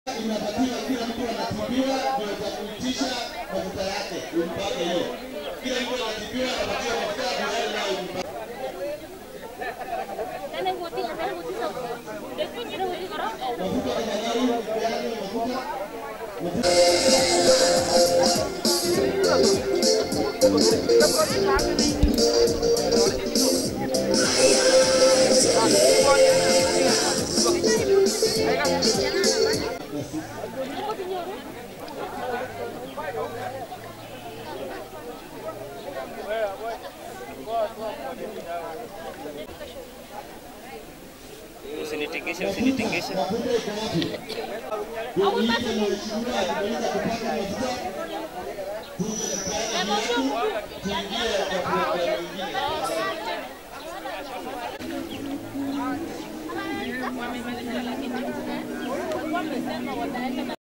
inatakiwa kila mtu anatibiwa ndio itakuitisha mafuta yake umpake hiyo. Kila mtu anatibiwa anapatiwa mafuta ndio yale nayo umpake. Mafuta tafadhali, peane mafuta. Usinitingishe, usinitingishe. Mafuta iko wapi? Ndio niite mheshimiwa akimaliza kupaka mafuta tuje tupeane viatu tuingie kwa programu nyingine.